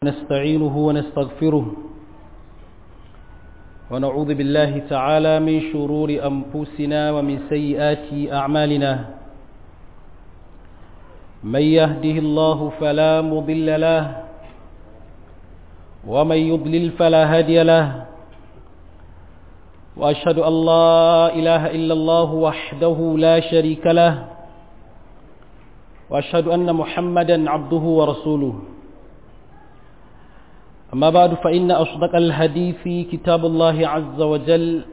نستعينه ونستغفره ونعوذ بالله تعالى من شرور أنفسنا ومن سيئات أعمالنا من يهده الله فلا مضل له ومن يضلل فلا هادي له وأشهد أن لا إله إلا الله وحده لا شريك له وأشهد أن محمدا عبده ورسوله أما بعد فإن أصدق الحديث كتاب الله عز وجل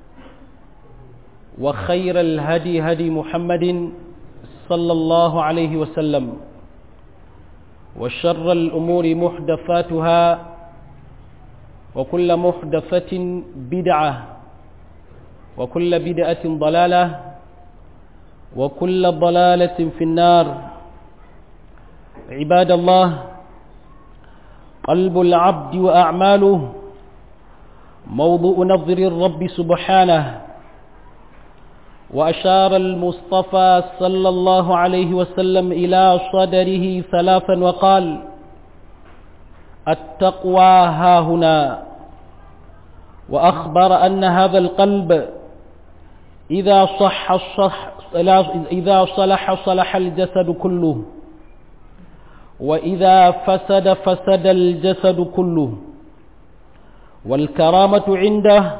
وخير الهدي هدي محمد صلى الله عليه وسلم وشر الأمور محدثاتها وكل محدثة بدعة وكل بدعة ضلالة وكل ضلالة في النار عباد الله قلب العبد وأعماله موضوع نظر الرب سبحانه وأشار المصطفى صلى الله عليه وسلم إلى صدره ثلاثا وقال التقوى ها هنا وأخبر أن هذا القلب إذا صح الصح إذا صلح صلح الجسد كله وإذا فسد فسد الجسد كله والكرامة عنده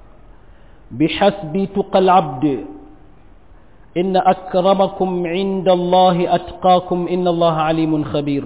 بحسب تقى العبد إن أكرمكم عند الله أتقاكم إن الله عليم خبير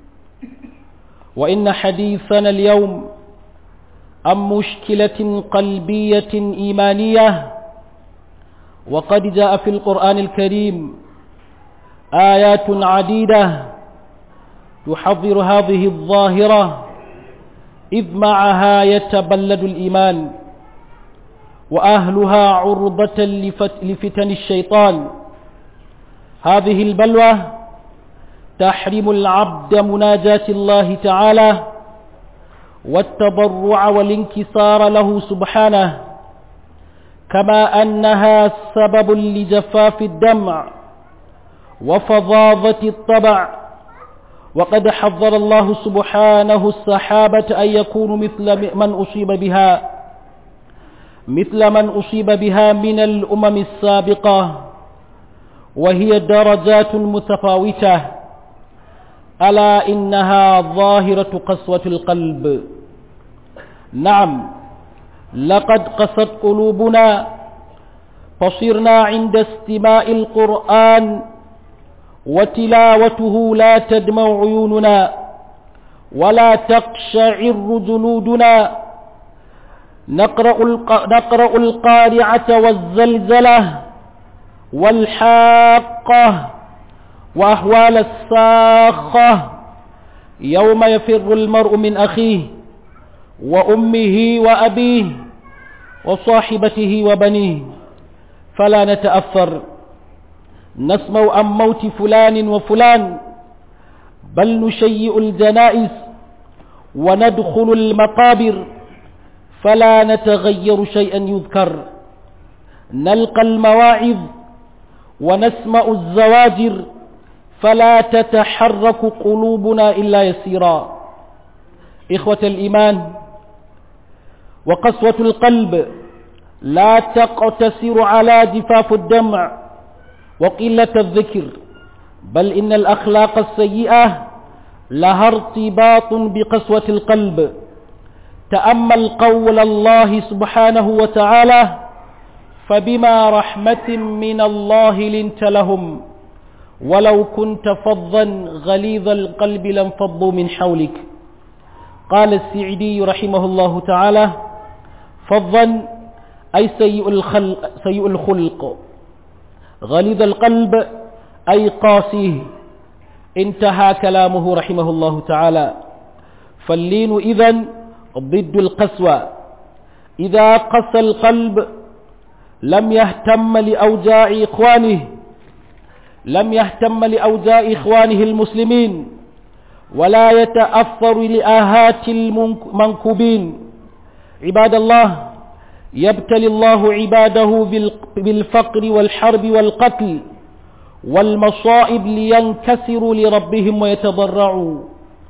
وإن حديثنا اليوم عن مشكلة قلبية إيمانية وقد جاء في القرآن الكريم آيات عديدة تحضر هذه الظاهرة إذ معها يتبلد الإيمان وأهلها عرضة لفتن الشيطان هذه البلوى تحرم العبد مناجاة الله تعالى والتضرع والانكسار له سبحانه كما أنها سبب لجفاف الدمع وفظاظة الطبع وقد حذر الله سبحانه السحابة أن يكونوا مثل من أصيب بها مثل من أصيب بها من الأمم السابقة وهي درجات متفاوتة ألا إنها ظاهرة قسوة القلب نعم لقد قست قلوبنا فصرنا عند استماع القرآن وتلاوته لا تدمع عيوننا ولا تقشعر جلودنا نقرأ, نقرأ القارعة والزلزلة والحاقة وأهوال الساخة يوم يفر المرء من أخيه وأمه وأبيه وصاحبته وبنيه فلا نتأثر نسمع عن موت فلان وفلان بل نشيء الجنائز وندخل المقابر فلا نتغير شيئا يذكر نلقى المواعظ ونسمع الزواجر فلا تتحرك قلوبنا إلا يسيرا إخوة الإيمان وقسوة القلب لا تقتصر على جفاف الدمع وقلة الذكر بل إن الأخلاق السيئة لها ارتباط بقسوة القلب تأمل قول الله سبحانه وتعالى فبما رحمة من الله لنت لهم ولو كنت فظا غليظ القلب لانفضوا من حولك قال السعدي رحمه الله تعالى فظا أي سيء الخلق, سيء الخلق غليظ القلب أي قاسيه انتهى كلامه رحمه الله تعالى فاللين إذن ضد القسوة إذا قسى القلب لم يهتم لأوجاع إخوانه لم يهتم لأوجاع إخوانه المسلمين ولا يتأثر لآهات المنكوبين عباد الله يبتلي الله عباده بالفقر والحرب والقتل والمصائب لينكسروا لربهم ويتضرعوا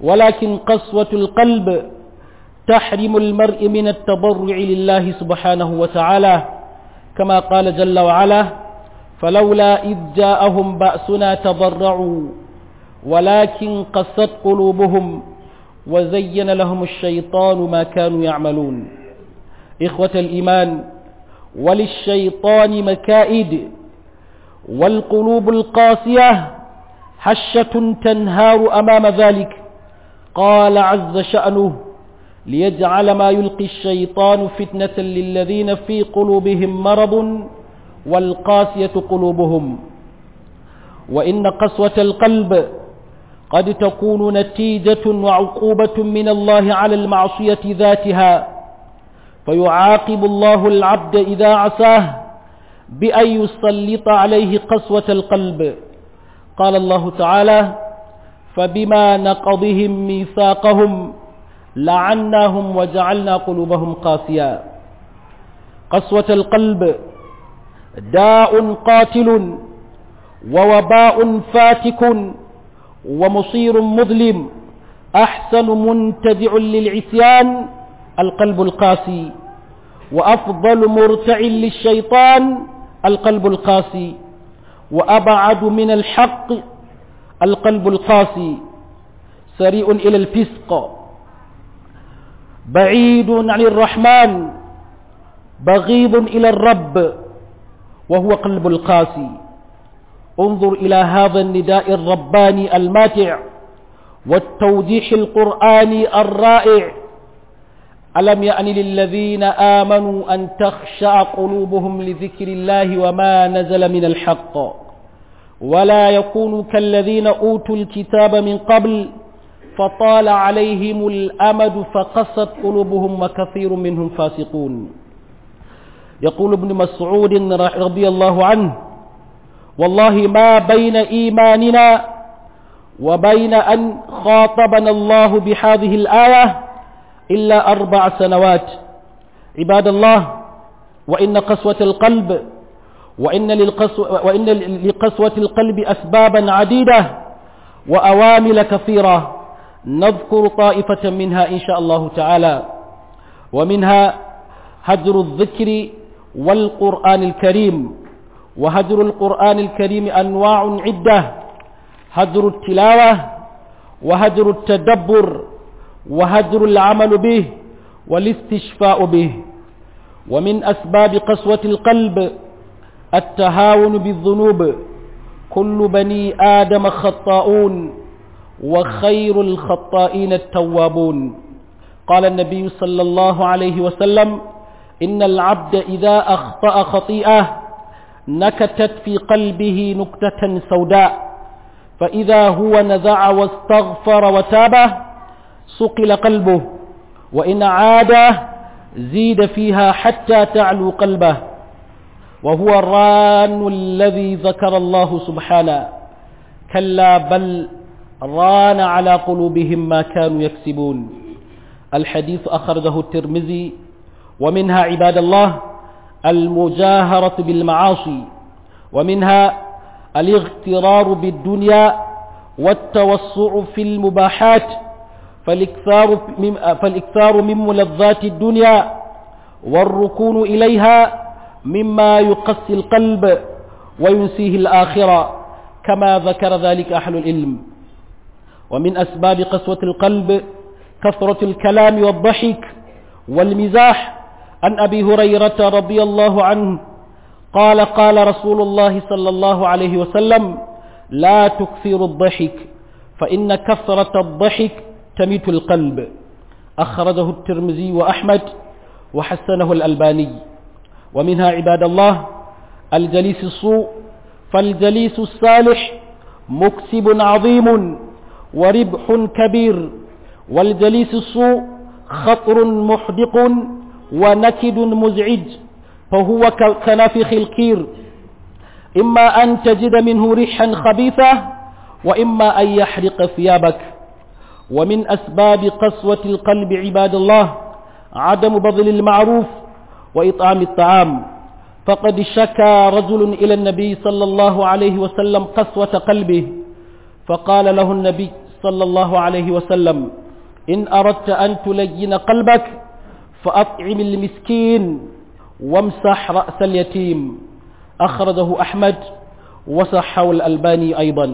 ولكن قسوة القلب تحرم المرء من التضرع لله سبحانه وتعالى كما قال جل وعلا فلولا إذ جاءهم بأسنا تضرعوا ولكن قست قلوبهم وزين لهم الشيطان ما كانوا يعملون إخوة الإيمان وللشيطان مكائد والقلوب القاسية حشة تنهار أمام ذلك قال عز شأنه ليجعل ما يلقي الشيطان فتنة للذين في قلوبهم مرض والقاسية قلوبهم وإن قسوة القلب قد تكون نتيجة وعقوبة من الله على المعصية ذاتها فيعاقب الله العبد إذا عساه بأن يسلط عليه قسوة القلب قال الله تعالى فبما نقضهم ميثاقهم لعناهم وجعلنا قلوبهم قاسيا قسوة القلب داء قاتل ووباء فاتك ومصير مظلم أحسن منتدع للعصيان القلب القاسي وأفضل مرتع للشيطان القلب القاسي وأبعد من الحق القلب القاسي سريع إلى الفسق بعيد عن الرحمن بغيض إلى الرب وهو قلب القاسي انظر إلى هذا النداء الرباني الماتع والتوضيح القرآني الرائع ألم يأن للذين آمنوا أن تخشع قلوبهم لذكر الله وما نزل من الحق ولا يكونوا كالذين أوتوا الكتاب من قبل فطال عليهم الأمد فقست قلوبهم وكثير منهم فاسقون يقول ابن مسعود رضي الله عنه والله ما بين إيماننا وبين أن خاطبنا الله بهذه الآية إلا أربع سنوات عباد الله وإن قسوة القلب وإن, للقسوة وإن لقسوة القلب أسبابا عديدة وأوامل كثيرة نذكر طائفة منها إن شاء الله تعالى ومنها هجر الذكر والقرآن الكريم وهجر القرآن الكريم أنواع عدة هجر التلاوة وهجر التدبر وهجر العمل به والاستشفاء به ومن أسباب قسوة القلب التهاون بالذنوب كل بني آدم خطاؤون وخير الخطائين التوابون قال النبي صلى الله عليه وسلم إن العبد إذا أخطأ خطيئة نكتت في قلبه نكتة سوداء فإذا هو نزع واستغفر وتاب سقل قلبه وإن عاد زيد فيها حتى تعلو قلبه وهو الران الذي ذكر الله سبحانه كلا بل ران على قلوبهم ما كانوا يكسبون الحديث أخرجه الترمذي ومنها عباد الله المجاهرة بالمعاصي ومنها الاغترار بالدنيا والتوسع في المباحات فالاكثار من, فالاكثار من ملذات الدنيا والركون إليها مما يقسي القلب وينسيه الآخرة كما ذكر ذلك أهل العلم ومن أسباب قسوة القلب كثرة الكلام والضحك والمزاح عن أبي هريرة رضي الله عنه قال قال رسول الله صلى الله عليه وسلم لا تكثر الضحك فإن كثرة الضحك تميت القلب أخرجه الترمذي وأحمد وحسنه الألباني ومنها عباد الله الجليس السوء فالجليس الصالح مكسب عظيم وربح كبير والجليس السوء خطر محدق ونكد مزعج فهو كنافخ الكير إما أن تجد منه ريحا خبيثة وإما أن يحرق ثيابك ومن أسباب قسوة القلب عباد الله عدم بذل المعروف وإطعام الطعام فقد شكى رجل إلى النبي صلى الله عليه وسلم قسوة قلبه فقال له النبي صلى الله عليه وسلم إن أردت أن تلين قلبك فأطعم المسكين وامسح رأس اليتيم أخرجه أحمد وصحه الألباني أيضا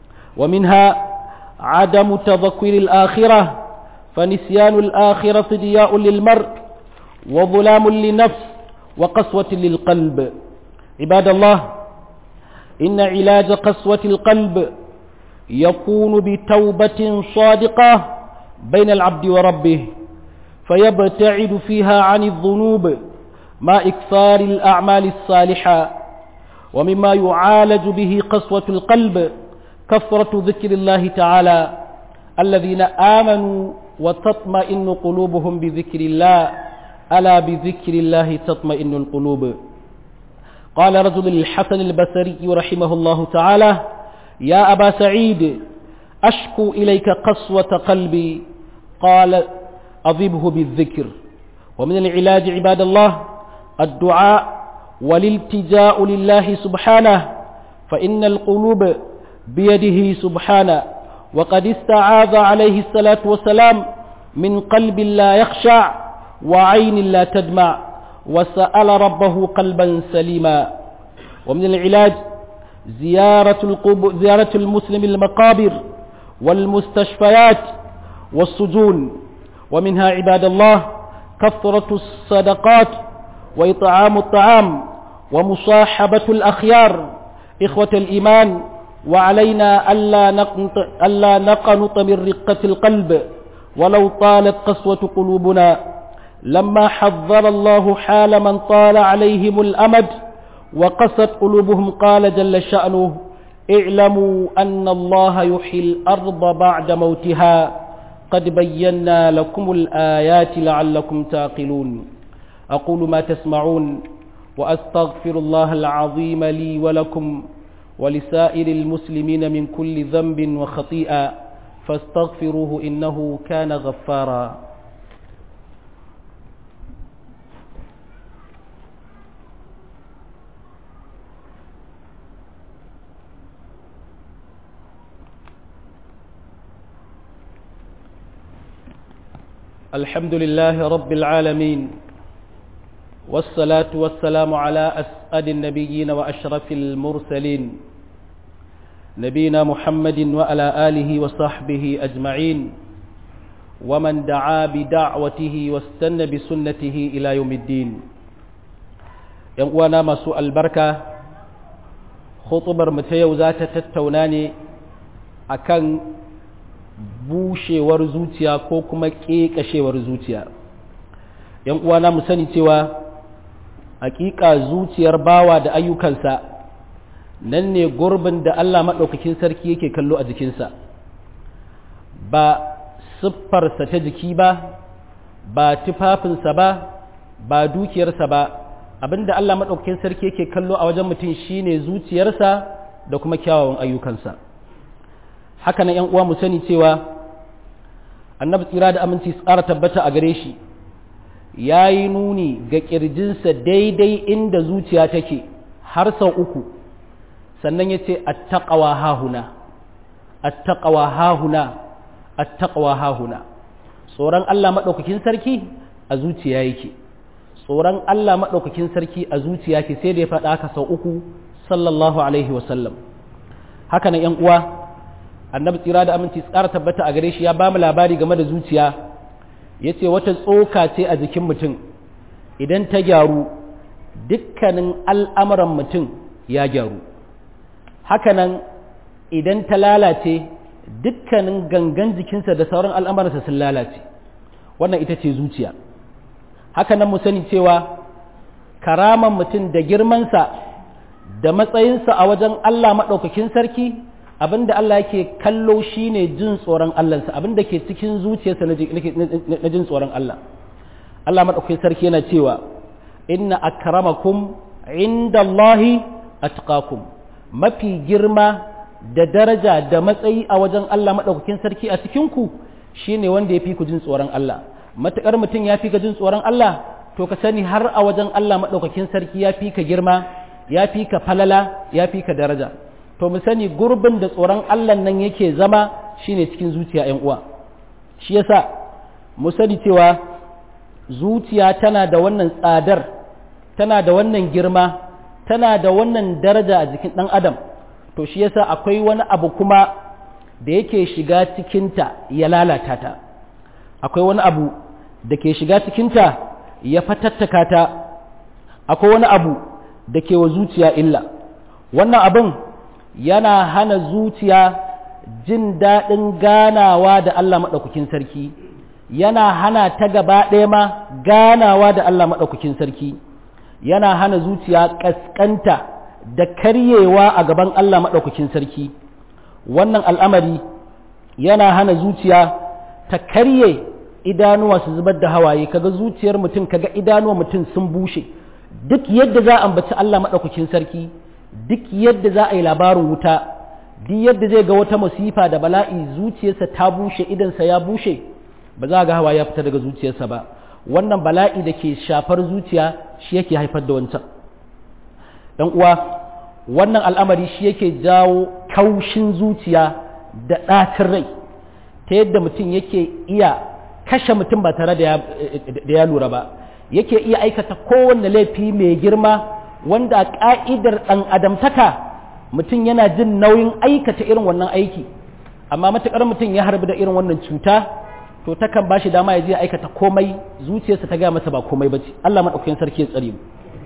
ومنها عدم تذكر الآخرة فنسيان الآخرة ضياء للمرء وظلام للنفس وقسوة للقلب عباد الله إن علاج قسوة القلب يكون بتوبة صادقة بين العبد وربه فيبتعد فيها عن الذنوب مع إكثار الأعمال الصالحة ومما يعالج به قسوة القلب كثرة ذكر الله تعالى الذين آمنوا وتطمئن قلوبهم بذكر الله ألا بذكر الله تطمئن القلوب قال رجل الحسن البصري رحمه الله تعالى يا أبا سعيد أشكو إليك قسوة قلبي قال أضبه بالذكر ومن العلاج عباد الله الدعاء والالتجاء لله سبحانه فإن القلوب بيده سبحانه وقد استعاذ عليه الصلاة والسلام من قلب لا يخشع وعين لا تدمع وسأل ربه قلبا سليما ومن العلاج زيارة, القب... زيارة المسلم المقابر والمستشفيات والسجون ومنها عباد الله كثرة الصدقات وإطعام الطعام ومصاحبة الأخيار إخوة الإيمان وعلينا ألا نقنط, ألا نقنط من رقة القلب ولو طالت قسوة قلوبنا لما حذر الله حال من طال عليهم الأمد وقست قلوبهم قال جل شأنه اعلموا أن الله يحيي الأرض بعد موتها قد بينا لكم الآيات لعلكم تعقلون أقول ما تسمعون وأستغفر الله العظيم لي ولكم ولسائر المسلمين من كل ذنب وخطيئة فاستغفروه إنه كان غفارا الحمد لله رب العالمين والصلاة والسلام على أسعد النبيين وأشرف المرسلين نبينا محمد وعلى آله وصحبه أجمعين ومن دعا بدعوته واستنى بسنته إلى يوم الدين ينقوانا ما سوء البركة خطبر متيو ذات تتوناني أكان bushewar zuciya ko kuma ƙeƙashewar zuciya yan uwana mu sani cewa hakika zuciyar bawa da ayyukansa nan ne gurbin da Allah maɗaukakin sarki yake kallo a jikinsa ba siffarsa ta jiki ba ba tufafinsa ba ba dukiyarsa ba abinda Allah maɗaukakin sarki yake kallo a wajen mutum shine zuciyarsa da kuma kyawawan ayyukansa haka nan ‘yan uwa mu sani cewa annabi tsira da aminci tsara tabbata a gare shi ya yi nuni ga ƙirjinsa daidai inda zuciya take har sau uku sannan ya ce attaƙawa hahuna attaƙawa hahuna attaƙawa hahuna tsoron Allah maɗaukakin sarki a zuciya yake tsoron Allah maɗaukakin sarki a zuciya ke sai da ya faɗa haka sau uku sallallahu alaihi wasallam haka nan ‘yan uwa annabi tsira da aminci tsara tabbata a gare shi ya ba mu labari game da zuciya ya ce wata tsoka ce a jikin mutum idan ta gyaru dukkanin al'amuran mutum ya gyaru hakanan idan ta lalace dukkanin gangan jikinsa da sauran al'amuransa sun lalace wannan ita ce zuciya hakanan mu sani cewa karaman mutum da girmansa da matsayinsa a wajen Allah maɗaukakin sarki abinda Allah yake kallo shine jin tsoron Allahnsa abinda ke cikin zuciyarsa na jin tsoron Allah Allah madaukakin sarki yana cewa inna akramakum indallahi atqakum mafi girma da daraja da matsayi a wajen Allah madaukakin sarki a cikin ku shine wanda yafi ku jin tsoron Allah matakar mutum ya fi ka jin tsoron Allah to ka sani har a wajen Allah madaukakin sarki ya fi ka girma ya fi ka falala ya fi ka daraja to mu sani gurbin da tsoron Allah nan yake zama shine cikin zuciya ‘yan uwa shi yasa mu sani cewa zuciya tana da wannan tsadar tana da wannan girma tana da wannan daraja a jikin ɗan adam to shi yasa akwai wani abu kuma da yake shiga cikinta ya lalata ta akwai wani abu da ke shiga cikinta ya fatattaka ta akwai wani abu da ke wa zuciya illa wannan abin yana hana zuciya jin daɗin ganawa da Allah maɗaukakin sarki yana hana ta gaba ɗaya ma ganawa da Allah maɗaukakin sarki yana hana zuciya ƙasƙanta da karyewa a gaban Allah maɗaukakin sarki wannan al'amari yana hana zuciya ta karye idanuwa su zubar da hawaye kaga zuciyar mutum kaga idanuwa mutum sun bushe duk yadda za a ambaci Allah maɗaukakin sarki duk yadda za a yi labarin wuta duk yadda zai ga wata masifa da bala'i zuciyarsa ta bushe idansa ya bushe ba za ga hawa ya fita daga zuciyarsa ba wannan bala'i da ke shafar zuciya shi yake haifar da wancan dan uwa wannan al'amari shi yake jawo kaushin zuciya da ɗacin rai ta yadda mutum yake iya kashe mutum ba tare da ya lura ba yake iya aikata kowanne laifi mai girma wanda a ƙa'idar ɗan adamtaka mutum yana jin nauyin aikata irin wannan aiki amma matuƙar mutum ya harbi da irin wannan cuta to takan ba shi dama ya je aikata komai zuciyarsa ta gaya masa ba komai ba ce Allah maɗaukakin sarki ya tsare mu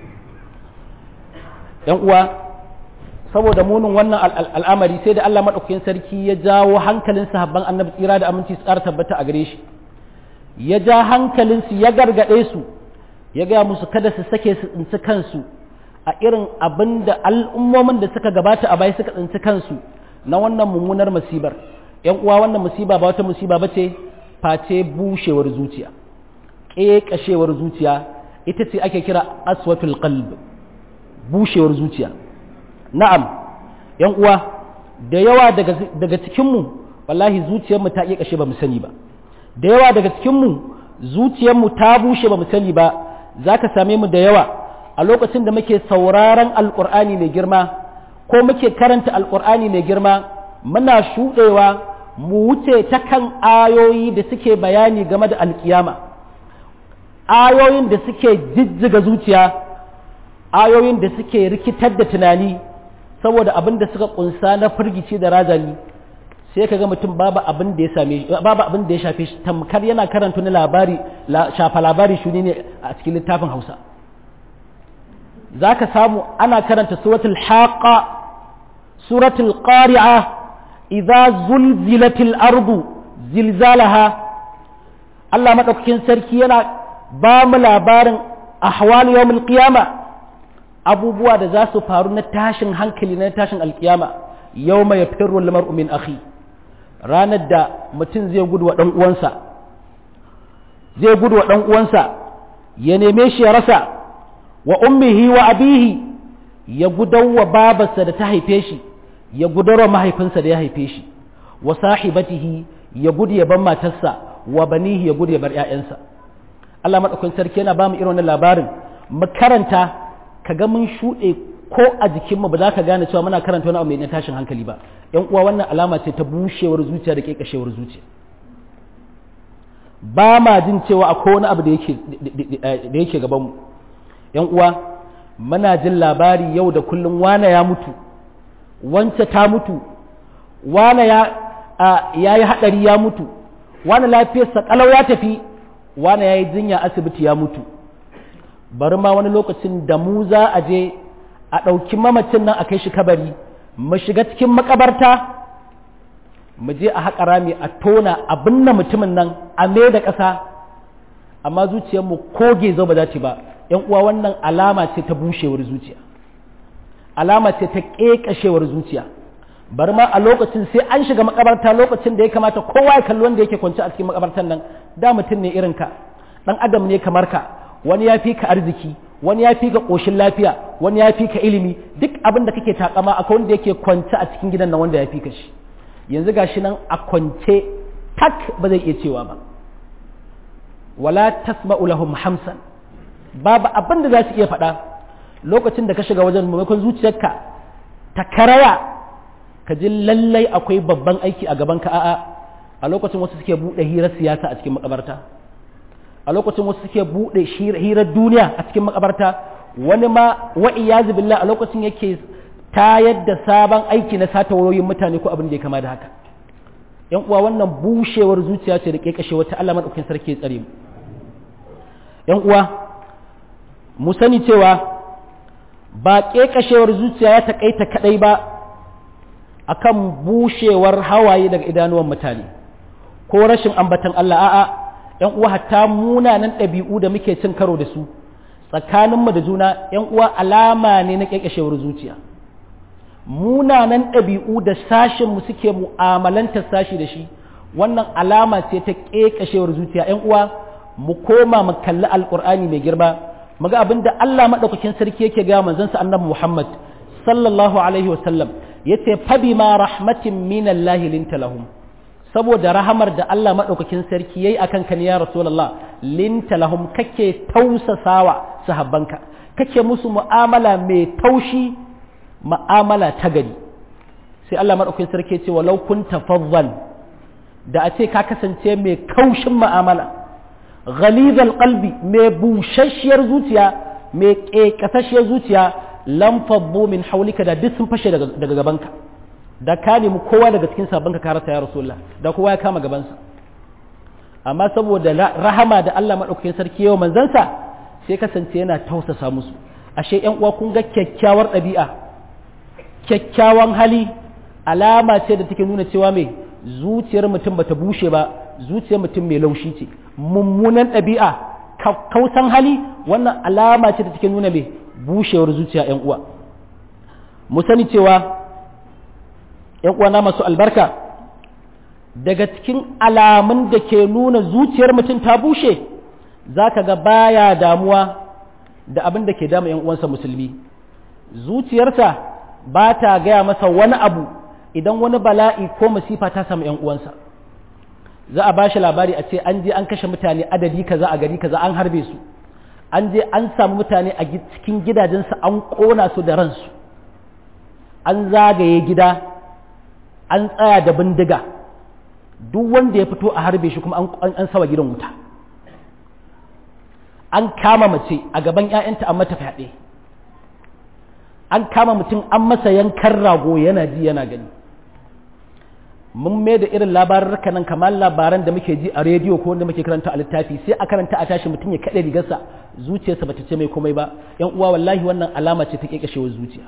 ‘yan uwa saboda munin wannan al'amari sai da Allah maɗaukakin sarki ya jawo hankalin sahabban annabi tsira da aminci su ƙara tabbata a gare shi ya ja hankalinsu ya gargaɗe su ya gaya musu kada su sake su tsinci kansu a irin abin da al'ummomin da suka gabata a baya suka tsinci kansu na wannan mummunar musibar ‘yan uwa wannan musiba ba wata musiba ba ce face bushewar zuciya ƙeƙashewar zuciya ita ce ake kira aswatul qalb bushewar zuciya na'am ‘yan uwa da yawa daga cikinmu wallahi zuciyarmu ta ƙeƙashe ba mu sani ba da yawa daga cikinmu zuciyarmu ta bushe ba mu sani ba za ka same mu da yawa a lokacin da muke sauraron alƙur'ani mai girma ko muke karanta alƙur'ani mai girma muna shuɗewa mu wuce ta kan ayoyi da suke bayani game da alƙiyama ayoyin da suke jijjiga zuciya ayoyin da suke rikitar da tunani saboda abin da suka ƙunsa na firgici da razani sai ka ga mutum babu abin da ya same babu abin da ya shafe shi tamkar yana karanta ni labari shafa labari shuni ne a cikin littafin Hausa zaka samu ana karanta suratul haqa suratul qari'a idza zulzilatil ardu zilzalaha Allah madaukakin sarki yana ba mu labarin ahwal yawmil qiyama abubuwa da za su faru na tashin hankali na tashin alkiyama yawma yafirru al-mar'u min akhi ranar da mutum zai gudu wa ɗan uwansa zai gudu wa ɗan uwansa ya neme shi ya rasa wa ummihi wa abihi ya gudar wa babarsa da ta haife shi ya gudar wa mahaifinsa da ya haife shi wa sahibatihi ya gudu ya bar matarsa wa banihi ya gudu ya bar ƴaƴansa Allah madaukakin sarki yana ba mu irin wannan labarin mu karanta kaga mun shuɗe ko a jikinmu ba za ka gane cewa muna karanta wani abu mai na tashin hankali ba yan uwa wannan alama ce ta bushewar zuciya da kekashewar zuciya ba ma jin cewa akwai wani abu da yake da yake gaban mu yan uwa muna jin labari yau da kullum wane ya mutu wance ta mutu wane ya yayi hadari ya mutu wane lafiyarsa kalau ya tafi wane yayi jinya asibiti ya mutu bari ma wani lokacin da mu za a je a ɗauki mamacin nan a kai shi kabari mu shiga cikin makabarta mu je a haƙa rami a tona a binne mutumin nan a me da ƙasa amma zuciyarmu ko gezo ba za ta ba ‘yan uwa wannan alama ce ta bushewar zuciya alama ce ta ƙeƙashewar zuciya bari ma a lokacin sai an shiga makabarta lokacin da ya kamata kowa ya kalli wanda yake kwance a cikin makabartan nan da mutum ne irin ka ɗan adam ne kamar ka wani ya fi ka arziki wani ya fi ka ƙoshin lafiya wani ya fi ka ilimi duk abin da kake takama akwai wanda yake kwance a cikin gidan nan wanda ya fi ka shi yanzu ga shi nan a kwance tak ba zai iya cewa ba wala tasma'u lahum hamsan babu abin da za su iya faɗa lokacin da ka shiga wajen maimakon zuciyarka ta karaya ka ji lallai akwai babban aiki a gaban ka a'a a lokacin wasu suke buɗe hirar siyasa a cikin makabarta a lokacin wasu suke buɗe hirar duniya a cikin makabarta wani ma wa iyazu billah a lokacin yake tayar da sabon aiki na sata wayoyin mutane ko abin da ya kama da haka yan uwa wannan bushewar zuciya ce da kekashewar ta Allah madaukakin sarki ya tsare mu yan uwa mu sani cewa ba kekashewar zuciya ya takaita kadai ba akan bushewar hawaye daga idanuwan mutane ko rashin ambatan Allah a'a yan uwa hatta munanan ɗabi'u da muke cin karo da su tsakaninmu da juna yan uwa alama ne na kekashewar zuciya munanan ɗabi'u da sashinmu suke mu'amalantar sashi da shi wannan alama ce ta ƙeƙashewar zuciya ‘yan uwa mu koma mu kalli alƙur'ani mai girma mu ga abin da Allah maɗaukakin sarki yake ga manzansa annabi Muhammad sallallahu alaihi wasallam ya ce fabi ma rahmatin minallahi linta lahum saboda rahamar da Allah maɗaukakin sarki yayi akan ka ne ya rasulullah linta lahum kake tausasawa sahabbanka kake musu mu'amala mai taushi ma'amala ta gari sai Allah maɗaukin sarki ce walau kun tafazzal da a ce ka kasance mai kaushin ma'amala ghalizal qalbi mai bushasshiyar zuciya mai ƙeƙasasshiyar zuciya lam faddu min haulika da duk sun fashe daga gabanka da ka nemi kowa daga cikin sabonka ka rasa ya rasulullah da kowa ya kama gabansa amma saboda rahama da Allah maɗaukakin sarki yau manzansa sai kasance yana tausasa musu ashe ƴan uwa kun ga kyakkyawar ɗabi'a kyakkyawan hali alama ce da take nuna cewa mai zuciyar mutum bata bushe ba zuciyar mutum mai laushi ce mummunan ɗabi'a kausan hali wannan alama ce da take nuna mai bushewar zuciya yan uwa mu sani cewa yan uwa na masu albarka daga cikin alamun da ke nuna zuciyar mutum ta bushe za ka ga baya damuwa da abin da ke dama yan uwansa musulmi zuciyarsa ba ta gaya masa wani abu idan wani bala'i ko masifa ta samu ‘yan uwansa za a ba shi labari a ce an je an kashe mutane adadi kaza a gari kaza an harbe su an je an samu mutane a cikin gidajensu an ƙona su da ransu an zagaye gida an tsaya da bindiga duk wanda ya fito a harbe shi kuma an sawa gidan wuta an kama mace a gaban 'ya'yanta an mata fyaɗe an kama mutum an masa yankan rago yana ji yana gani mun mai da irin labarurka nan kamar labaran da muke ji a rediyo ko wanda muke karanta a littafi sai a karanta a tashi mutum ya kaɗe rigarsa zuciyarsa bata ce mai komai ba yan uwa wallahi wannan alama ce ta kekashewar zuciya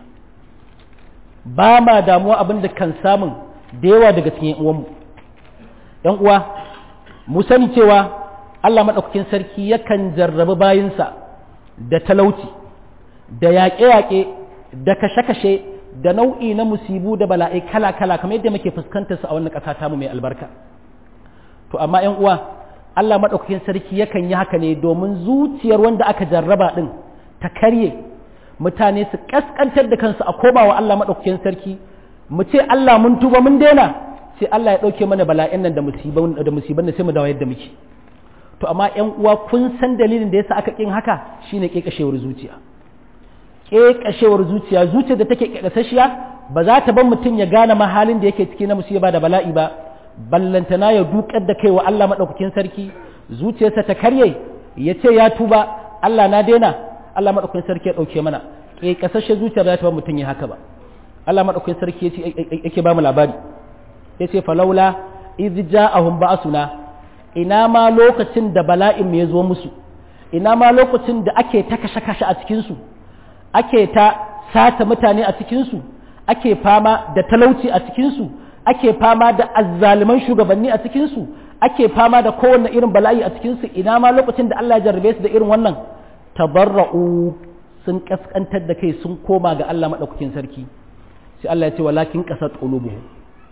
ba ma damuwa abin da kan samun da yawa daga cikin uwanmu yan uwa mu sani cewa Allah maɗaukakin sarki yakan jarrabi bayinsa da talauci da yaƙe-yaƙe da kashe-kashe da nau'i na musibu da bala'i kala-kala kamar yadda muke fuskantar su a wannan ƙasa tamu mai albarka to amma ƴan uwa Allah maɗaukakin sarki yakan yi haka ne domin zuciyar wanda aka jarraba ɗin ta karye mutane su ƙasƙantar da kansu a koma wa Allah maɗaukakin sarki mu ce Allah mun tuba mun daina sai Allah ya ɗauke mana bala'in nan da musiban da musiban da sai mu dawo yadda muke to amma ƴan uwa kun san dalilin da yasa aka kin haka shine ƙeƙashewar zuciya ƙeƙashewar zuciya zuciya da take ƙeƙasashiya ba za ta bar mutum ya gane mahalin da yake ciki na musiba da bala'i ba ballantana ya dukar da kai wa Allah maɗaukakin sarki zuciyarsa ta karye ya ce ya tuba Allah na daina Allah maɗaukakin sarki ya ɗauke mana ƙeƙasashe zuciya ba za ta bar mutum ya haka ba Allah maɗaukakin sarki yake ba mu labari ya ce falaula iz ja'ahum ba'suna ina ma lokacin da bala'in ya zo musu ina ma lokacin da ake ta kashe-kashe a cikinsu ake ta sata mutane a cikinsu ake fama da talauci a cikinsu ake fama da azzaliman shugabanni a cikinsu ake fama da kowanne irin bala'i a cikinsu ina ma lokacin da Allah ya jarrabe su da irin wannan tabarra'u sun kaskantar da kai sun koma ga Allah madaukakin sarki sai Allah ya ce walakin qasat qulubuhum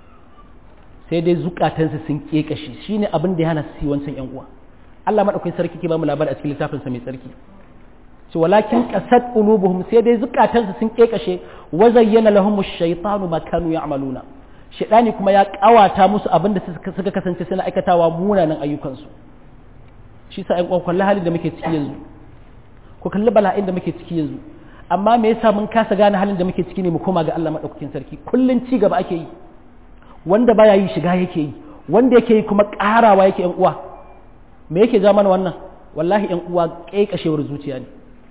sai dai zukatansu sun kekashe shine abin da ya hana su yi wancan yan uwa Allah madaukakin sarki ke ba mu labari a cikin littafin sa mai tsarki ce walakin qasat qulubuhum sai dai zukatansu sun kekashe wa zayyana lahum ash-shaytanu ma kanu ya'maluna shaytani kuma ya kawata musu abin da suka kasance suna aikatawa munanan ayyukansu shi sa ayyukan kullu halin da muke ciki yanzu ko kalli bala'in da muke ciki yanzu amma me yasa mun kasa gane halin da muke ciki ne mu koma ga Allah madaukakin sarki kullun ci gaba ake yi wanda baya yi shiga yake yi wanda yake yi kuma karawa yake yan uwa me yake ja mana wannan wallahi yan uwa kaikashewar zuciya ne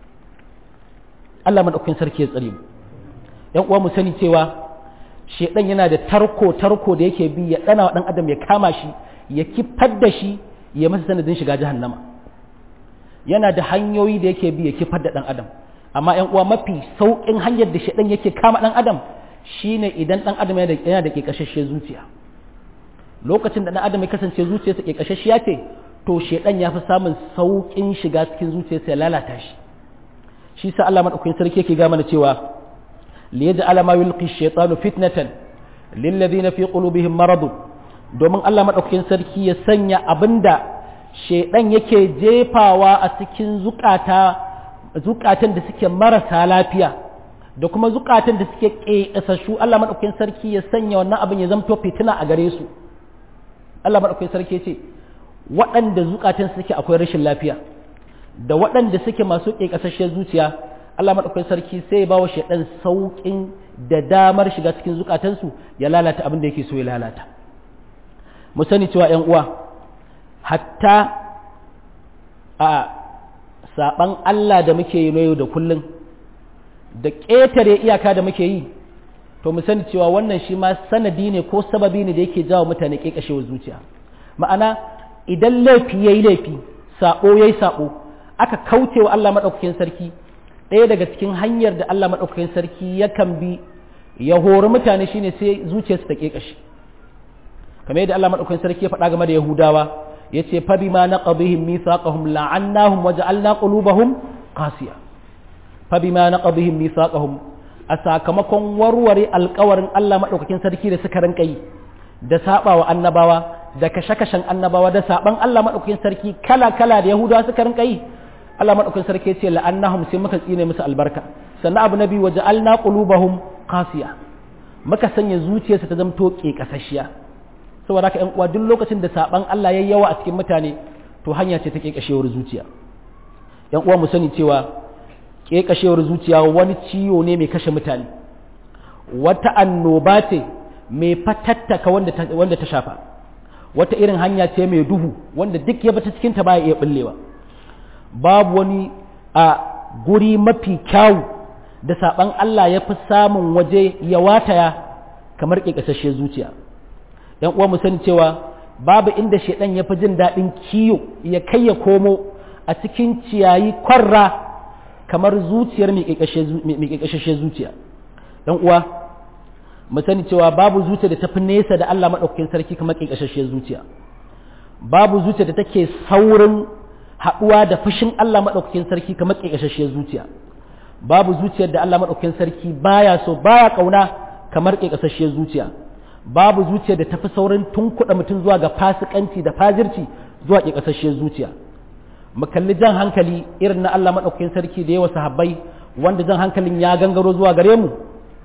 Allah madaukakin sarki ya tsare mu yan uwa mu sani cewa shedan yana da tarko tarko da yake bi ya dana wa dan adam ya kama shi ya kifar da shi ya masa sanadin shiga jahannama yana da hanyoyi da yake bi ya kifar da dan adam amma yan uwa mafi saukin hanyar da shedan yake kama dan adam shine idan dan adam yana da kekashashe zuciya lokacin da dan adam ya kasance zuciyarsa kekashashiya ce to shedan ya fi samun saukin shiga cikin zuciyarsa ya lalata shi shi sa Allah madaukakin sarki yake ga mana cewa liyaj'ala ma yulqi ash-shaytanu fitnatan lil ladina fi qulubihim marad domin Allah madaukakin sarki ya sanya abinda shedan yake jefawa a cikin zukata zukatan da suke marasa lafiya da kuma zukatan da suke ƙeƙasashu Allah madaukakin sarki ya sanya wannan abin ya zamto fitina a gare su Allah madaukakin sarki ya ce waɗanda zukatan suke akwai rashin lafiya da waɗanda suke masu ƙeƙasasshiyar zuciya Allah maɗaukakin sarki sai ba wa shaidan sauƙin da damar shiga cikin zukatansu ya lalata abin da yake so ya lalata mu sani cewa ‘yan uwa hatta a saɓan Allah da muke yi yau da kullum da ƙetare iyaka da muke yi to mu sani cewa wannan shi ma sanadi ne ko sababi ne da yake jawo mutane ƙeƙashewar zuciya ma'ana idan laifi ya yi laifi saɓo ya yi saɓo aka kauce wa Allah maɗaukakin sarki ɗaya daga cikin hanyar da Allah maɗaukakin sarki yakan bi ya hori mutane shine sai zuciyarsu ta ƙeƙashi kamar yadda Allah maɗaukakin sarki ya faɗa game da Yahudawa ya ce fa bima naqadihim mithaqahum la'annahum wa ja'alna qulubahum qasiya fa bima naqadihim mithaqahum a sakamakon warware alƙawarin Allah maɗaukakin sarki da suka rinka yi da saɓawa annabawa da kashe-kashen annabawa da saɓan Allah maɗaukakin sarki kala-kala da Yahudawa suka rinka yi Allah maɗaukakin sarki ce la'annahum sai muka tsine musu albarka sannan abu na biyu waje alna qulubahum qasiya muka sanya zuciyarsa ta zamto ƙeƙasashiya saboda haka ƴan uwa duk lokacin da saɓan Allah yayi yawa a cikin mutane to hanya ce ta ƙeƙashewar zuciya ƴan uwa mu sani cewa ƙeƙashewar zuciya wani ciwo ne mai kashe mutane wata annoba ce mai fatattaka wanda ta shafa wata irin hanya ce mai duhu wanda duk ya bata cikinta baya iya bullewa babu wani a guri mafi kyawu da saban Allah ya fi samun waje ya wataya kamar ƙiƙasasshiyar zuciya ‘yan uwa mu sani cewa babu inda shaidan ya fi jin daɗin kiyo ya kai ya komo a cikin ciyayi kwarra kamar zuciyar mai ƙiƙasasshiyar zuciya ‘yan uwa mu sani cewa babu zuciya da tafi nesa da Allah maɗaukakin sarki kamar ƙiƙashashiyar zuciya babu zuciya da take saurin haɗuwa da fushin Allah maɗaukakin sarki kamar ƙiƙashashiyar zuciya babu zuciyar da Allah maɗaukakin sarki baya so baya ƙauna kamar ƙiƙashashiyar zuciya babu zuciyar da tafi saurin tunkuɗa mutum zuwa ga fasikanci da fajirci zuwa ƙiƙashashiyar zuciya mu kalli jan hankali irin na Allah maɗaukakin sarki da yawa sahabbai wanda jan hankalin ya gangaro zuwa gare mu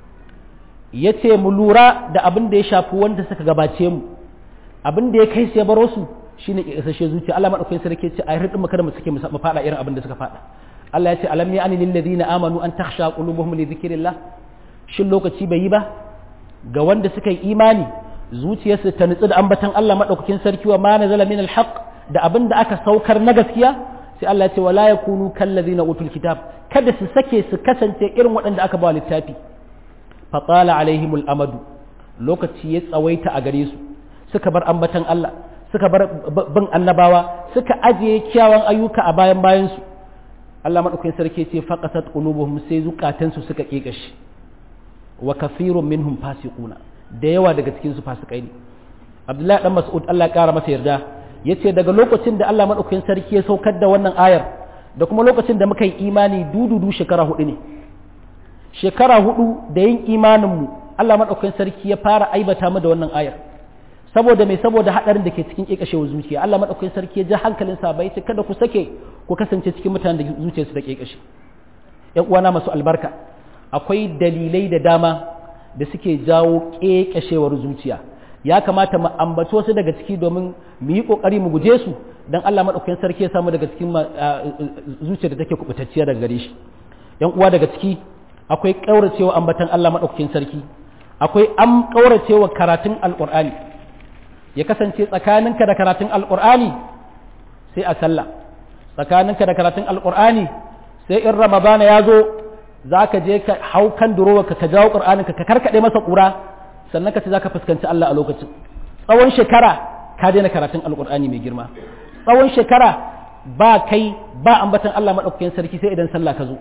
ya ce mu lura da abin da ya shafi wanda suka gabace mu abin da ya kai su ya baro su shine kasashe zuciya Allah madaukakin sarki ce a hirdin mu kada mu suke mu fada irin abin da suka fada Allah ya ce alam ya ani lil ladina amanu an takhsha qulubuhum li dhikrillah shin lokaci bai yi ba ga wanda suka yi imani zuciyarsu ta nutsu da ambatan Allah madaukakin sarki wa ma nazala min alhaq da abin da aka saukar na gaskiya sai Allah ya ce wala yakunu kal ladina utul kitab kada su sake su kasance irin waɗanda aka ba littafi fatala alaihimul amadu lokaci ya tsawaita a gare su suka bar ambatan Allah suka bar bin annabawa suka ajiye kyawun ayyuka a bayan bayan su Allah madaukakin sarki ce faqasat qulubuhum sai zukatan su suka kekashi wa kathirun minhum fasiquna da yawa daga cikin su fasikai ne Abdullahi dan Mas'ud Allah ya kara masa yarda yace daga lokacin da Allah madaukakin sarki ya saukar da wannan ayar da kuma lokacin da muka yi imani dududu shekara hudu ne shekara hudu da yin imaninmu Allah maɗaukakin sarki ya fara aibata mu da wannan ayar saboda mai saboda haɗarin da ke cikin ƙeƙashewar zuciya Allah maɗaukakin sarki ya ja hankalin sabai ce kada ku sake ku kasance cikin mutanen da zuciyarsu da ƙeƙashe ƴan uwana masu albarka akwai dalilai da dama da suke jawo ƙeƙashewar zuciya ya kamata mu ambaci wasu daga ciki domin mu yi ƙoƙari mu guje su don Allah maɗaukakin sarki ya samu daga cikin zuciyar da take kubutacciya daga gare shi yan uwa daga ciki akwai kauracewa ambatan Allah madaukakin sarki akwai am kauracewa karatun alqur'ani ya kasance tsakaninka da karatun alqur'ani sai a sallah tsakaninka da karatun alqur'ani sai in ramadana ya zo za ka je ka hau kan durowa ka jawo qur'anin ka karkade masa kura sannan ka ce za ka fuskanci Allah a lokacin tsawon shekara ka daina karatun alqur'ani mai girma tsawon shekara ba kai ba ambatan Allah madaukakin sarki sai idan sallah ka zo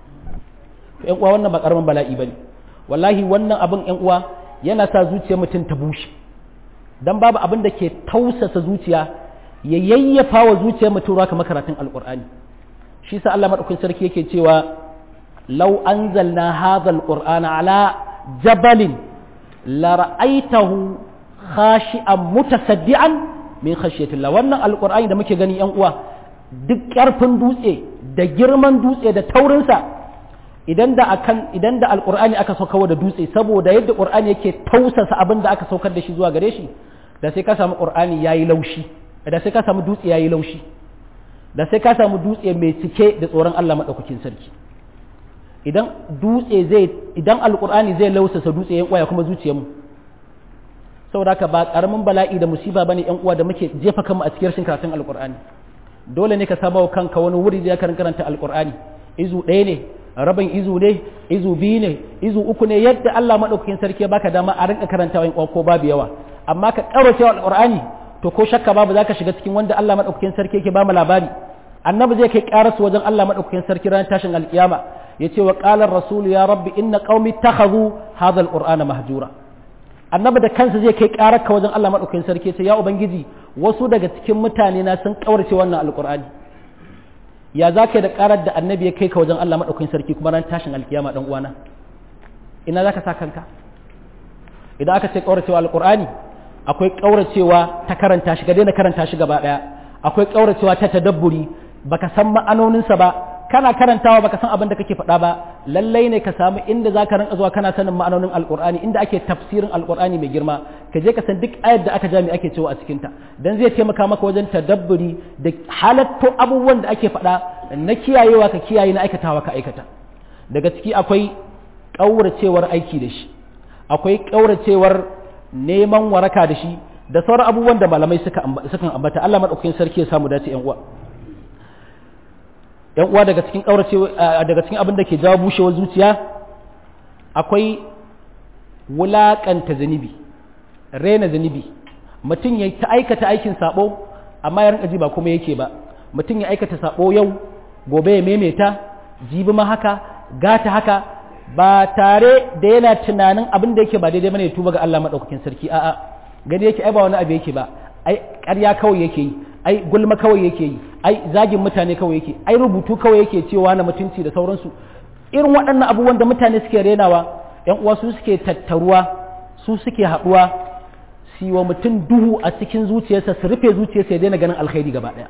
ƴan uwa wannan ba karamin bala'i bane wallahi wannan abin ƴan uwa yana sa zuciyar mutum ta bushe dan babu abin da ke tausasa zuciya ya yayyafa wa zuciyar mutum ruwa kamar karatun alqur'ani shi sa Allah madaukakin sarki yake cewa law anzalna hadha alqur'ana ala jabalin la ra'aytahu khashi'an mutasaddian min khashyatillah wannan alqur'ani da muke gani ƴan uwa duk ƙarfin dutse da girman dutse da taurinsa idan da akan idan da alqur'ani aka sauka da dutse saboda yadda qur'ani yake tausasa abin da aka saukar da shi zuwa gare shi da sai ka samu qur'ani yayi laushi da sai ka samu dutse yayi laushi da sai ka samu dutse mai cike da tsoron Allah madaukakin sarki idan dutse zai idan alqur'ani zai lausasa dutse yan uwa kuma zuciyarmu saboda haka ba karamin bala'i da musiba bane yan uwa da muke jefa kanmu a cikin rashin karatun alqur'ani dole ne ka saba wa kanka wani wuri da ya karanta alqur'ani izu ɗaya ne rabin izu ne izu biyu ne izu uku ne yadda Allah madaukakin sarki ya baka dama a rinka karantawa in ko babu yawa amma ka karo cewa alqur'ani to ko shakka babu zaka shiga cikin wanda Allah madaukakin sarki yake ba mu labari annabi zai kai karasu wajen Allah madaukakin sarki ranar tashin alkiyama yace wa qala ar-rasul ya rabbi inna qaumi takhadhu hadha al-qur'ana mahjura annabi da kansa zai kai kararka wajen Allah madaukakin sarki yace ya ubangiji wasu daga cikin mutane na sun kaurace wannan alqur'ani ya za ka yi da karar da annabi ya kai ka wajen Allah maɗaukakin sarki kuma ran tashin alkiyama ɗan uwana ina za ka sa kanka idan aka ce ƙauracewa alƙur'ani akwai ƙauracewa ta karanta shi ga daina karanta shi gaba ɗaya akwai ƙauracewa ta tadabburi baka san ma'anoninsa ba kana karantawa baka san abin da kake faɗa ba lallai ne ka samu inda za ka rinka zuwa kana sanin ma'anonin alƙur'ani inda ake tafsirin alƙur'ani mai girma ka je ka san duk ayar da aka jami ake cewa a cikinta dan zai taimaka maka wajen tadabburi da halatto abubuwan da ake faɗa na kiyayewa ka kiyaye na aikatawa ka aikata daga ciki akwai ƙauracewar aiki da shi akwai ƙauracewar neman waraka da shi da sauran abubuwan da malamai sukan ambata Allah maɗaukakin sarki ya samu dace 'yan uwa yan uwa daga cikin kaurace daga cikin abin da ke jawo bushewar zuciya akwai wulakanta zunubi rena zunubi mutum ya ta aikata aikin sabo amma ya rinka ji ba kuma yake ba mutum ya aikata sabo yau gobe ya maimaita jibi ma haka gata haka ba tare da yana tunanin abin da yake ba daidai bane ya tuba ga Allah madaukakin sarki a'a gani yake ai ba wani abu yake ba ai ƙarya kawai yake yi ai gulma kawai yake yi ai zagin mutane kawai yake ai rubutu kawai yake cewa na mutunci da sauransu irin waɗannan abubuwan da mutane suke renawa yan uwa su suke tattaruwa su suke haɗuwa su wa mutum duhu a cikin zuciyarsa su rufe zuciyarsa ya daina ganin alkhairi gaba ɗaya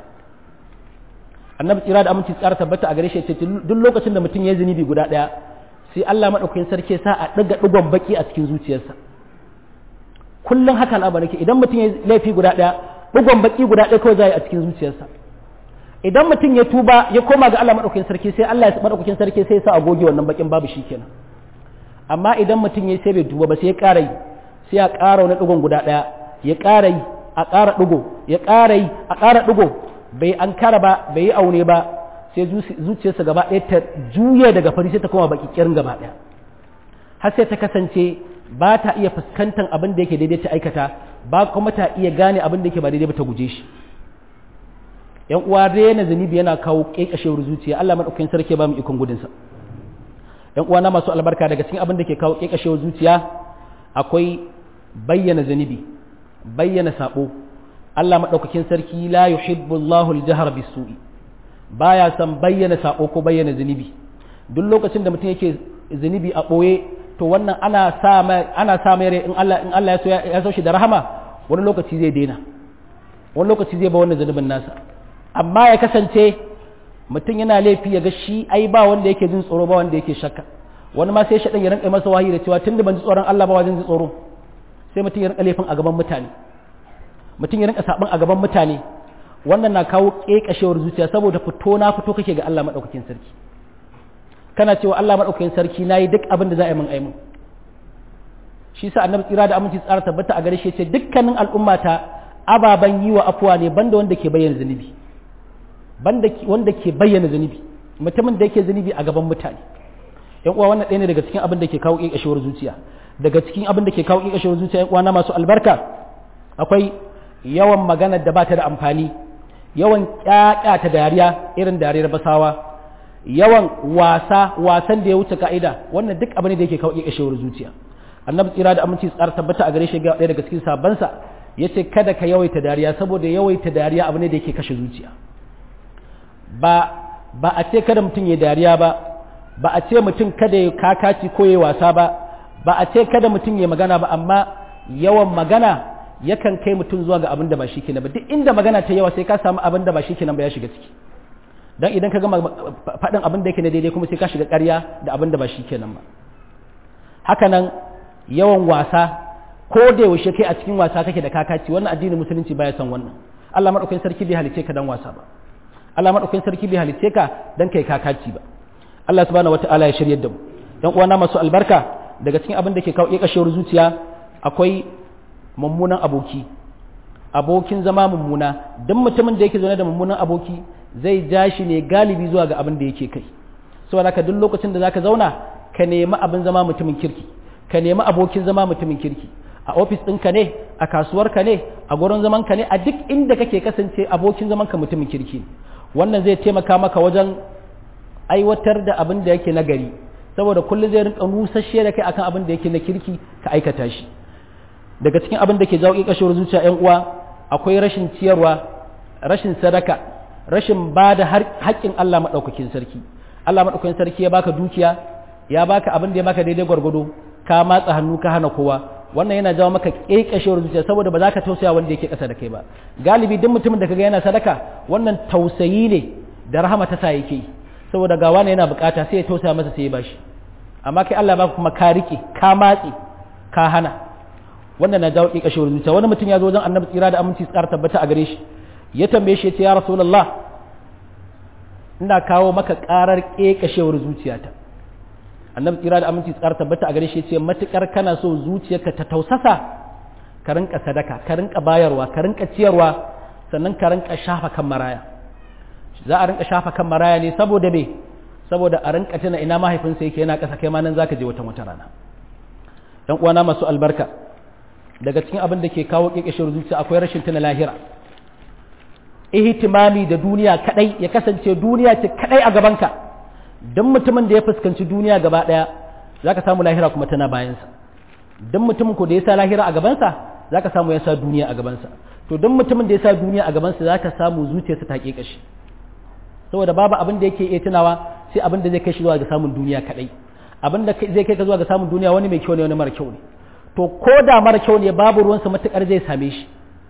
annabi tsira da aminci tsara tabbata a gare shi ce duk lokacin da mutum ya yi zunubi guda ɗaya sai Allah madaukakin sarki sa a ɗiga ɗigon baki a cikin zuciyarsa kullum haka al'amari ke idan mutum ya laifi guda ɗaya ɗigon baki guda ɗaya kawai za a cikin zuciyarsa idan mutum ya tuba ya koma ga Allah maɗaukakin sarki sai Allah ya maɗaukakin sarki sai ya sa a goge wannan bakin babu shi kenan amma idan mutum ya sai bai tuba ba sai ya ƙara yi sai ya ƙara wani ɗigon guda ɗaya ya ƙara yi a ƙara ɗigo ya ƙara yi a ƙara ɗigo bai an kara ba bai yi aune ba sai zuciyarsa gaba ɗaya ta juye daga fari sai ta koma baki kirin gaba ɗaya har sai ta kasance ba ta iya fuskantar abin da yake daidai ta aikata ba kuma ta iya gane abin da yake ba daidai ba ta guje shi yan uwa rena zunubi yana kawo kekashewar zuciya Allah madaukakin sarki ba mu ikon gudun sa yan uwa na masu albarka daga cikin abin da ke kawo kekashewar zuciya akwai bayyana zunubi bayyana sabo Allah madaukakin sarki la yuhibbu Allahu al-jahra bis-su'i baya san bayyana sabo ko bayyana zunubi duk lokacin da mutum yake zunubi a boye to wannan ana sa mai ana sa mai in Allah in Allah ya so ya so shi da rahama wani lokaci zai daina wani lokaci zai ba wannan zunubin nasa amma ya kasance mutum yana laifi ya ga shi ai ba wanda yake jin tsoro ba wanda yake shakka wani ma sai shaɗan ya rinka masa wahayi da cewa tunda ban ji tsoron Allah ba wajen ji tsoro sai mutum ya rinka laifin a gaban mutane mutum ya rinka saɓin a gaban mutane wannan na kawo ƙeƙashewar zuciya saboda fito na fito kake ga Allah maɗaukakin sarki kana cewa Allah madaukakin sarki nayi duk abin da za a yi min aimin shi sa annabi tsira da aminci tsara tabbata a gare shi ce dukkanin al'ummata ababan yi wa afuwa ne banda wanda ke bayyana zunubi banda wanda ke bayyana zunubi mutumin da yake zunubi a gaban mutane yan uwa wannan ɗaya ne daga cikin abin da ke kawo ƙiƙashewar zuciya daga cikin abin da ke kawo ƙiƙashewar zuciya yan uwa na masu albarka akwai yawan magana da ba ta da amfani yawan ƙyaƙyata dariya irin dariyar basawa yawan wasa wasan da ya wuce ka'ida wannan duk abin da yake kawo ƙiƙashewar zuciya annabi tsira da aminci tsara tabbata a gare shi ga ɗaya daga cikin sabansa ya ce kada ka yawaita dariya saboda yawaita dariya abu ne da yake kashe zuciya ba ba a ce kada mutum ya dariya ba ba a ce mutum kada ya kakaci ko ya wasa ba ba a ce kada mutum ya magana ba amma yawan magana yakan kai mutum zuwa ga abin da ba shi kenan ba duk inda magana ta yawa sai ka samu abin da ba shi kenan ba ya shiga ciki dan idan ka gama faɗin abin da yake na daidai kuma sai ka shiga ƙarya da abin da ba shi kenan ba haka nan yawan wasa ko da yaushe kai a cikin wasa kake da kakaci wannan addinin musulunci baya son wannan Allah madaukakin sarki bai halice ka dan wasa ba Allah madaukakin sarki bai halice ka dan kai kakaci ba Allah subhanahu wataala ya shiryar da mu dan uwana masu albarka daga cikin abin da ke kawo kashewar zuciya akwai mummunan aboki abokin zama mummuna duk mutumin da yake zaune da mummunan aboki zai ja shi ne galibi zuwa ga abin da yake kai saboda haka duk lokacin da zaka zauna ka nemi abin zama mutumin kirki ka nemi abokin zama mutumin kirki a ofis ɗinka ne a kasuwarka ne a gurin zaman ka ne a duk inda kake kasance abokin zaman ka mutumin kirki wannan zai taimaka maka wajen aiwatar da abin da yake nagari saboda kullum zai rinka nusashe da kai akan abin da yake na kirki ka aikata shi daga cikin abin da ke jawo kashewar zuciya yan uwa akwai rashin ciyarwa rashin sadaka rashin ba da haƙƙin Allah maɗaukakin sarki Allah maɗaukakin sarki ya baka dukiya ya baka abin da ya baka daidai gwargwado ka matsa hannu ka hana kowa wannan yana jawo maka kekashewar zuciya saboda ba za ka tausaya wanda yake ƙasa da kai ba galibi duk mutumin da kaga yana sadaka wannan tausayi ne da rahama ta sa yake saboda ga wani yana bukata sai ya tausaya masa sai ya bashi amma kai Allah baka kuma ka rike ka matse ka hana wannan na jawo kekashewar zuciya wani mutum ya zo wajen annabi tsira da aminci tsara tabbata a gare shi ya tambaye shi ya ce ya rasulullah ina kawo maka karar kekashewar zuciyata annabi tsira da aminci tsara tabbata a gare shi ce matukar kana so zuciyarka ta tausasa ka rinka sadaka ka rinka bayarwa ka rinka ciyarwa sannan ka rinka shafa kan maraya za a rinka shafa kan maraya ne saboda me saboda a rinka tuna ina mahaifinsa yake yana kasa kai ma nan zaka je wata wata rana dan uwana masu albarka daga cikin abin da ke kawo kekeshewar zuciya akwai rashin tuna lahira ihtimami da duniya kadai ya kasance duniya ce kadai a gabanka don mutumin da ya fuskanci duniya gaba ɗaya za ka samu lahira kuma tana bayansa don mutumin ko da ya sa lahira a gabansa za ka samu ya sa duniya a gabansa to don mutumin da ya sa duniya a gabansa za ka samu zuciyarsa ta ƙeƙashi saboda babu abin da yake iya tunawa sai abin da zai kai shi zuwa ga samun duniya kaɗai abin da zai kai ka zuwa ga samun duniya wani mai kyau ne wani mara kyau ne to ko da mara kyau ne babu ruwansa matuƙar zai same shi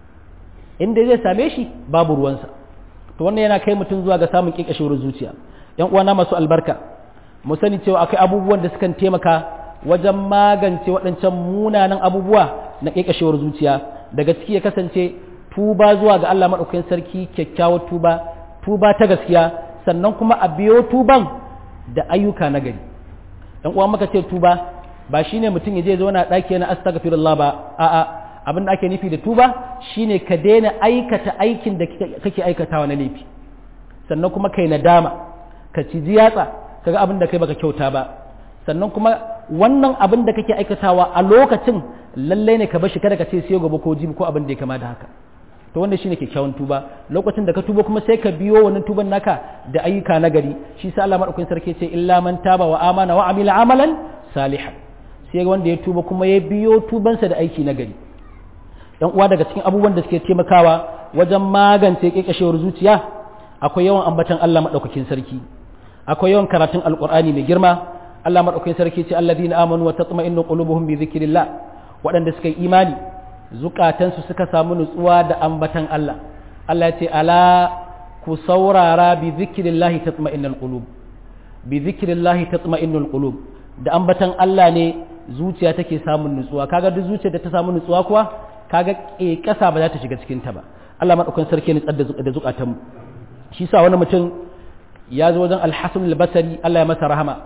inda zai same shi babu ruwansa to wannan yana kai mutum zuwa ga samun ƙeƙashewar zuciya yan uwana masu albarka mu sani cewa akwai abubuwan da sukan taimaka wajen magance waɗancan munanan abubuwa na ƙeƙashewar zuciya daga ciki ya kasance tuba zuwa ga Allah maɗaukakin sarki kyakkyawar tuba tuba ta gaskiya sannan kuma a biyo tuban da ayyuka na gari yan uwa muka ce tuba ba shine mutum ya je zauna ɗaki na astaghfirullah ba a'a abin da ake nufi da tuba shine ka daina aikata aikin da kake aikatawa na laifi sannan kuma kai nadama ka ci yatsa kaga abin da kai baka kyauta ba sannan kuma wannan abin da kake aikatawa a lokacin lalle ne ka bashi kada ka ce sai gobe ko jibi ko abin da ya kama da haka to wanda shine kyakkyawan tuba lokacin da ka tuba kuma sai ka biyo wannan tuban naka da ayyuka na gari shi sa Allah madaukakin sarki ce illa man taba wa amana wa amila amalan salihan sai wanda ya tuba kuma ya biyo tubansa da aiki na gari dan uwa daga cikin abubuwan da suke taimakawa wajen magance kekashewar zuciya akwai yawan ambatan Allah madaukakin sarki akwai yawan karatun alkur'ani mai girma Allah madaukakin sarki ce alladhina amanu wa tatma'innu qulubuhum bi dhikrillah waɗanda suka yi imani zukatansu suka samu nutsuwa da ambatan Allah Allah ya ce ala ku saurara bi dhikrillah tatma'innul qulub bi dhikrillah tatma'innul qulub da ambatan Allah ne zuciya take samun nutsuwa kaga duk zuciyar da ta samu nutsuwa kuwa kaga kasa ba za ta shiga cikin ta ba Allah madaukakin sarki ne tsada da zukatanmu shi sa wani mutum ya zo wajen alhassan albasari Allah ya masa rahama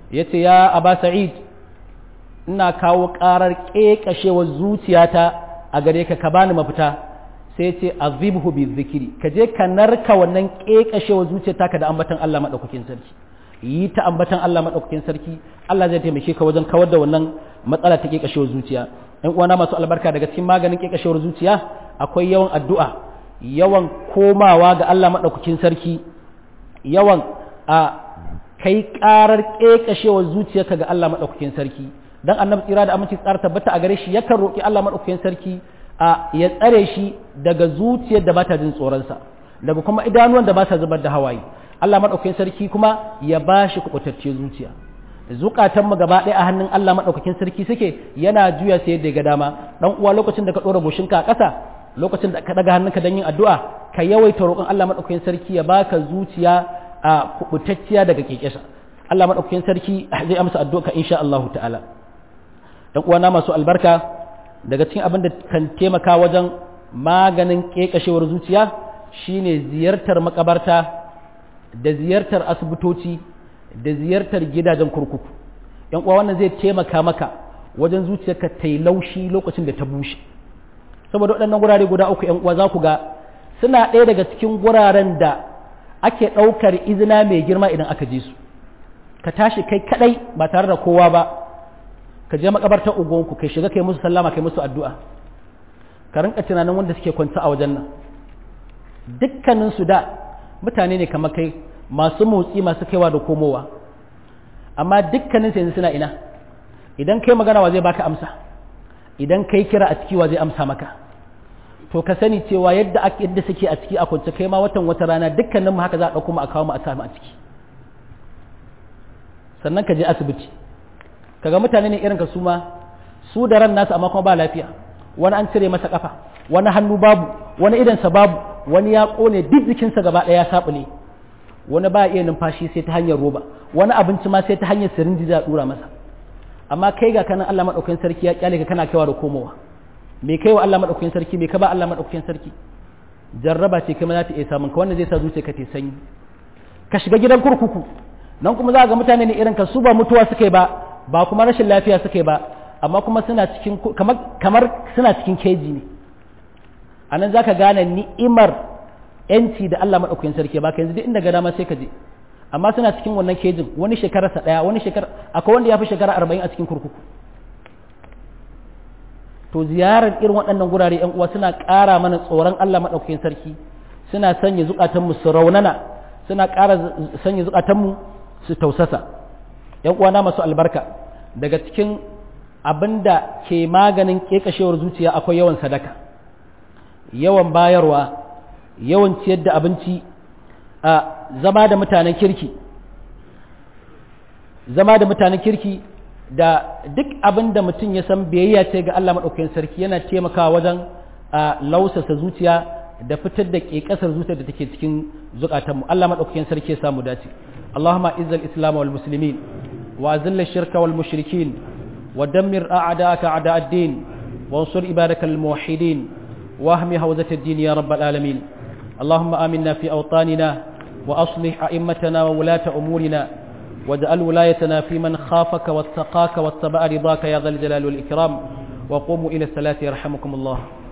yace ya aba sa'id ina kawo karar kekashewar zuciyata a gare ka ka bani mafita sai ce azibhu bi zikiri ka je ka narka wannan kekashewar zuciyata ka da ambatan Allah madaukakin sarki yi ta ambatan Allah madaukakin sarki Allah zai taimake ka wajen kawar da wannan matsala ta kekashewar zuciya ɗan uwana masu albarka daga cikin maganin kekashewar zuciya akwai yawan addu'a yawan komawa ga Allah madaukakin sarki yawan a kai karar kekashewar zuciyarka ga Allah madaukakin sarki dan annabi tsira da aminci tsara tabbata a gare shi yakan roki Allah madaukakin sarki a ya tsare shi daga zuciyar da bata jin tsoronsa daga kuma idanuwan da ba sa zubar da hawaye Allah madaukakin sarki kuma ya bashi kubutacce zuciya zukatan mu gaba ɗaya a hannun Allah madaukakin sarki suke yana juya sai yadda ga dama dan uwa lokacin da ka dora goshinka a ƙasa lokacin da ka daga hannunka don yin addu'a ka yawaita roƙon Allah madaukakin sarki ya baka zuciya a kubutacciya daga kekesa Allah madaukakin sarki zai amsa addu'a insha Allah ta'ala dan uwana masu albarka daga cikin abin da kan taimaka wajen maganin kekashewar zuciya shine ziyartar makabarta da ziyartar asibitoci da ziyartar gidajen kurkuku yan uwa wannan zai taimaka maka wajen zuciyarka ta yi laushi lokacin da ta bushe saboda waɗannan gurare guda uku yan uwa za ku ga suna ɗaya daga cikin guraren da ake ɗaukar izina mai girma idan aka je su ka tashi kai kaɗai ba tare da kowa ba ka je makabartar ugonku kai shiga kai musu sallama kai musu addu'a ka rinka tunanin wanda suke kwanta a wajen nan dukkanin su da mutane ne kamar kai masu motsi masu kaiwa da komowa amma dukkanin su yanzu suna ina idan kai magana wa zai baka amsa idan kai kira a ciki wa zai amsa maka to ka sani cewa yadda ake yadda suke a ciki a kwance kai ma watan wata rana dukkanin mu haka za a dauko mu a kawo mu a samu a ciki sannan ka je asibiti kaga mutane ne irin ka su ma su da ran nasu amma kuma ba lafiya wani an cire masa kafa wani hannu babu wani idansa babu wani ya kone duk jikinsa gaba ɗaya ya sabule wani ba iya numfashi sai ta hanyar roba wani abinci ma sai ta hanyar sirinji za a dura masa amma kai ga kanan Allah madaukakin sarki ya kyale ka kana kaiwa da komowa me kai wa Allah madaukakin sarki me ka ba Allah madaukakin sarki jarraba ce kuma za ta iya samun ka wannan zai sa zuciya ka ta sanyi ka shiga gidan kurkuku nan kuma za ga mutane ne irin ka su ba mutuwa suke ba ba kuma rashin lafiya suke ba amma kuma suna cikin kamar kamar suna cikin keji ne anan zaka gane ni'imar yanci da Allah madaukakin sarki ba ka yanzu duk inda ga dama sai ka je amma suna cikin wannan kejin wani shekararsa daya wani shekara akwai wanda ya fi shekara arba'in a cikin kurkuku to ziyarar irin waɗannan gurare yan uwa suna ƙara mana tsoron Allah madaukakin sarki suna sanya zukatanmu su raunana suna ƙara sanya zukatanmu su tausasa yan uwana masu albarka daga cikin abin da ke maganin ƙeƙashewar zuciya akwai yawan sadaka yawan bayarwa yawan ciyar da abinci a zama da mutanen kirki zama da mutanen kirki da duk abin da mutum ya san biyayya ce ga Allah maɗaukakin sarki yana taimakawa wajen a lausasa zuciya da fitar da ƙeƙasar zuciya da take cikin zukatanmu Allah maɗaukakin sarki ya samu dace Allahumma izzal islam wal muslimin wa azilla shirka wal mushrikin wa dammir a'da'aka a'da ad-din wa ansur ibadaka al muwahhidin wa ahmi hawzat ad-din ya rabbal alamin اللهم آمنا في أوطاننا وأصلح أئمتنا وولاة أمورنا واجعل ولايتنا في من خافك واتقاك واتبع رضاك يا ذا الجلال والإكرام وقوموا إلى الصلاة يرحمكم الله